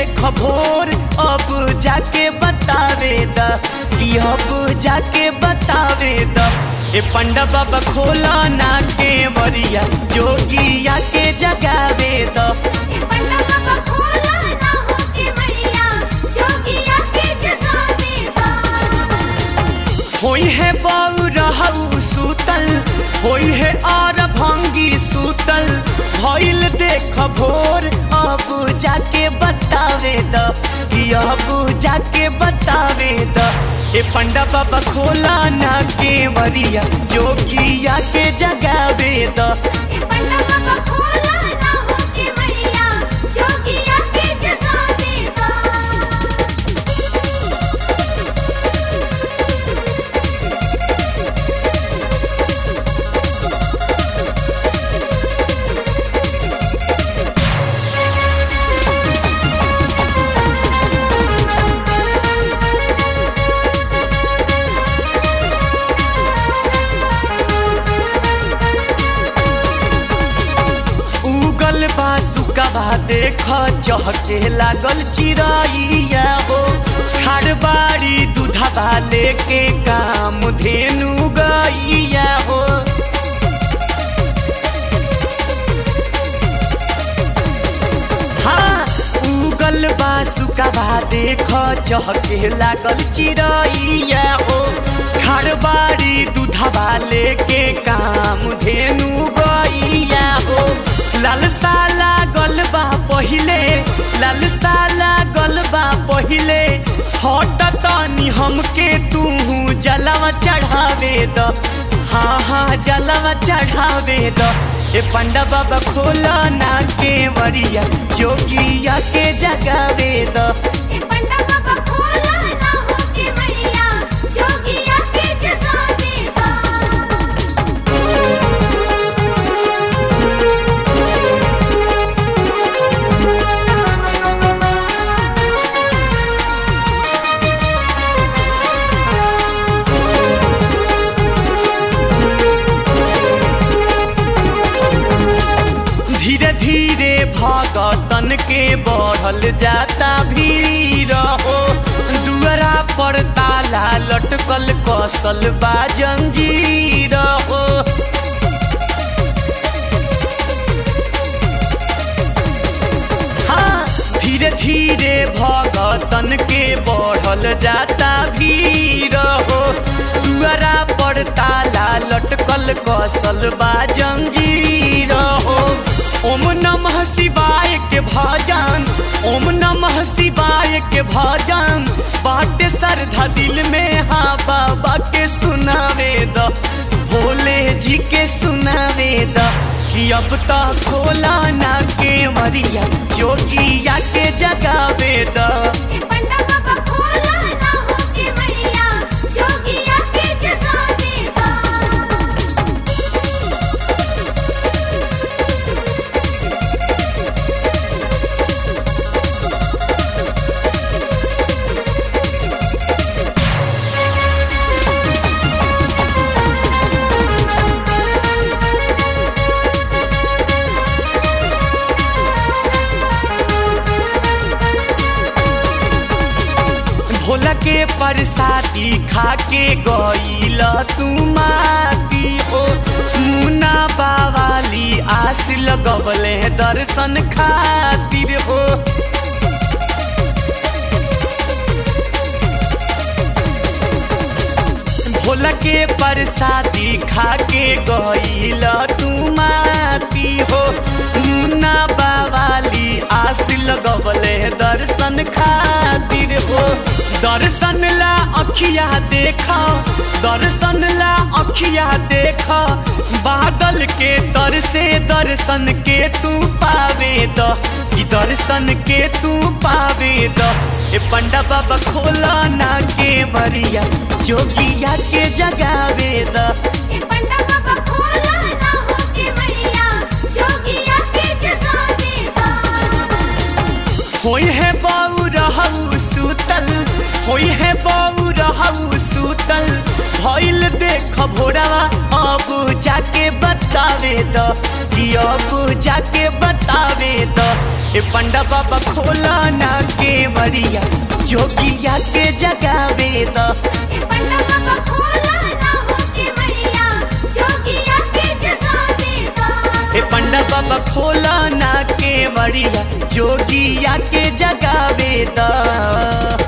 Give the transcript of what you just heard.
देख भोर अब जाके बतावे द कि अब जाके बतावे द ए पंडा बाबा खोला ना के बरिया जोगिया के जगावे द ये पंडा बाबा खोला ना होके मड़िया जोगिया के जगावे दा होई है बाऊ रहू सूतल होई है और भंगी सूतल भइल देख भोर अब जाके बतावे द कि अब जाके बतावे द ए पंडा बाबा खोला ना के वरिया जोगिया के जगावे द ये पंडा बाबा खोला ना होके मड़िया जोगिया के जगावे दा उगल बा सुकबा देख चहके लागल चिड़ैया हो खारबाड़ी दूधबा लेके काम धेनु गैया हो हाँ उगल बा सुकबा देख चहके लागल चिड़ैया हो खारबाड़ी दूधबा लेके काम धेनु गैया हो लालसा लागल बा पहिले लालसा लागल बा पहिले हट तनी हमके तू जलवा चढ़ावे द हाँ हाँ जलवा चढ़ावे द ए पंडा बाबा खोला ना के वरिया जोगिया के जगावे द ये पंडा बाबा खोला ना होके मड़िया जोगिया के जगावे दा धीरे धीरे भगतन के बढ़ल जाता भीड़ हो दुअरा पर ताला लटकल कसल बा जंजीर हो हाँ धीरे धीरे भगतन के बढ़ल जाता भीड़ हो दुअरा पर ताला लटकल कसल बा जंजीर हो ओम नमः शिवाय के भजन ओम नमः शिवाय के भजन बाटे श्रद्धा दिल में हाँ बाबा के सुनावे द भोले जी के सुनावे द कि अब तो खोला ना के मरिया जोगिया के जगावे द ये पंडा बाबा खोला ना होके मड़िया जोगिया के जगावे दा भोला के परसाती खा के गईल तू माती हो मुना बावाली आस लगवले दर्शन खातिर हो भोला के परसाती खा के गईल तू माती हो मुन्ना बावाली आस लगवले दर्शन खातिर हो दर्शन ला अखिया देखा दर्शन ला अखिया देखा बादल के तर से दर्शन के तू पावे द कि दर्शन के तू पावे द ए पंडा बाबा खोला ना के बरिया जोगिया के जगावे द ये पंडा बाबा खोला ना होके मड़िया जोगिया के जगावे दा होई है बाऊ रहू सूतल होई है बाऊ रहू सूतल भइल देख भोरावा अब जाके बतावे द कि अब जाके बतावे द ए पंडा बाबा खोला ना के मरिया जोगिया के जगावे द ए पंडा बाबा खोला ना होके मड़िया जोगिया के जगावे दा ए पंडा बाबा खोला ना के मरिया जोगिया के जगावे द